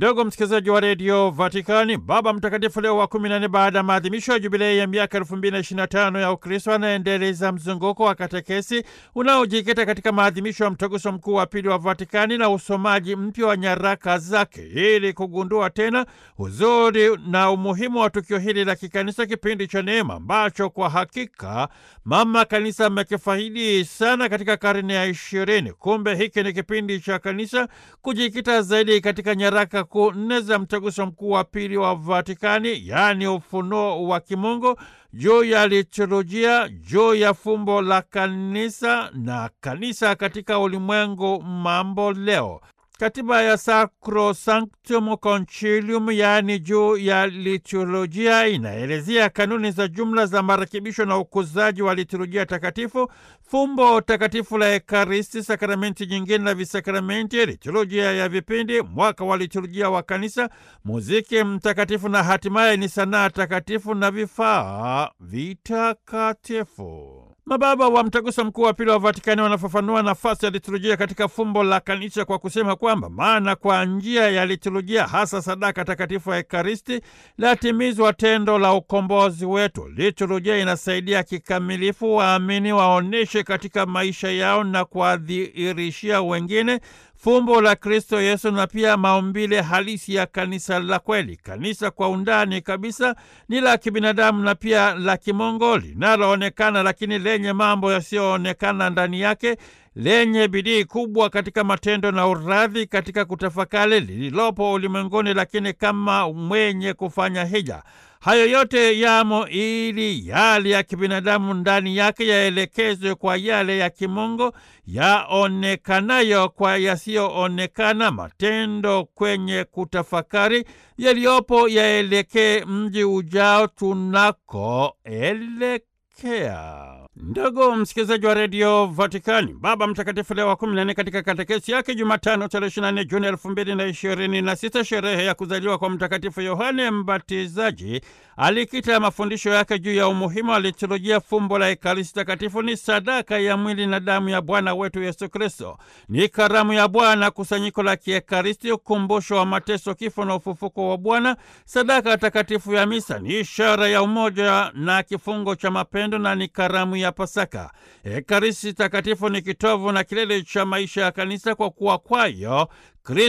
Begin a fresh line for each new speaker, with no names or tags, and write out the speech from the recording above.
Ndugu msikilizaji wa redio Vatikani, Baba Mtakatifu Leo wa kumi na nne, baada ya maadhimisho ya jubilei ya miaka elfu mbili na ishirini na tano ya Ukristo, anaendeleza mzunguko wa katekesi unaojikita katika maadhimisho ya mtaguso mkuu wa pili wa Vatikani na usomaji mpya wa nyaraka zake ili kugundua tena uzuri na umuhimu wa tukio hili la kikanisa, kipindi cha neema ambacho kwa hakika mama kanisa amekifahidi sana katika karne ya ishirini. Kumbe hiki ni kipindi cha kanisa kujikita zaidi katika nyaraka kuu nne za mtaguso mkuu wa pili wa Vatikani, yaani ufunuo wa kimungu juu ya liturujia, juu ya fumbo la kanisa na kanisa katika ulimwengu mambo leo. Katiba ya Sacrosanctum Concilium, yaani juu ya liturujia, inaelezea kanuni za jumla za marekebisho na ukuzaji wa liturujia takatifu, fumbo takatifu la Ekaristi, sakramenti nyingine na visakramenti, liturujia ya vipindi, mwaka wa liturujia wa kanisa, muziki mtakatifu na hatimaye ni sanaa takatifu na vifaa vitakatifu. Mababa wa mtaguso mkuu wa pili wa Vatikani wanafafanua nafasi ya liturujia katika fumbo la kanisa kwa kusema kwamba maana kwa njia ya liturujia, hasa sadaka takatifu ya Ekaristi, latimizwa tendo la ukombozi wetu. Liturujia inasaidia kikamilifu waamini waoneshe katika maisha yao na kuwadhihirishia wengine fumbo la Kristo Yesu na pia maumbile halisi ya kanisa la kweli. Kanisa kwa undani kabisa ni la kibinadamu na pia la kimungu, linaloonekana lakini lenye mambo yasiyoonekana ndani yake, lenye bidii kubwa katika matendo na uradhi katika kutafakari lililopo ulimwenguni, lakini kama mwenye kufanya hija. Hayo yote yamo ili yale ya kibinadamu ndani yake yaelekezwe kwa yale ya kimungu, yaonekanayo kwa yasiyoonekana. Matendo kwenye kutafakari yaliyopo yaelekee mji ujao tunakoelekea. Ndugu msikilizaji wa redio Vatikani, Baba Mtakatifu Leo wa kumi na nne katika katekesi yake Jumatano tarehe ishirini na nne Juni elfu mbili na ishirini na sita sherehe ya kuzaliwa kwa Mtakatifu Yohane Mbatizaji, alikita mafundisho yake juu ya umuhimu wa liturujia. Fumbo la Ekaristi Takatifu ni sadaka ya mwili na damu ya Bwana wetu Yesu Kristo, ni karamu ya Bwana, kusanyiko la kiekaristi, ukumbusho wa mateso, kifo na ufufuko wa Bwana. Sadaka takatifu ya misa ni ishara ya umoja na kifungo cha mapendo na ni karamu ya Pasaka. Ekaristi Takatifu ni kitovu na kilele cha maisha ya kanisa kwa kuwa kwayo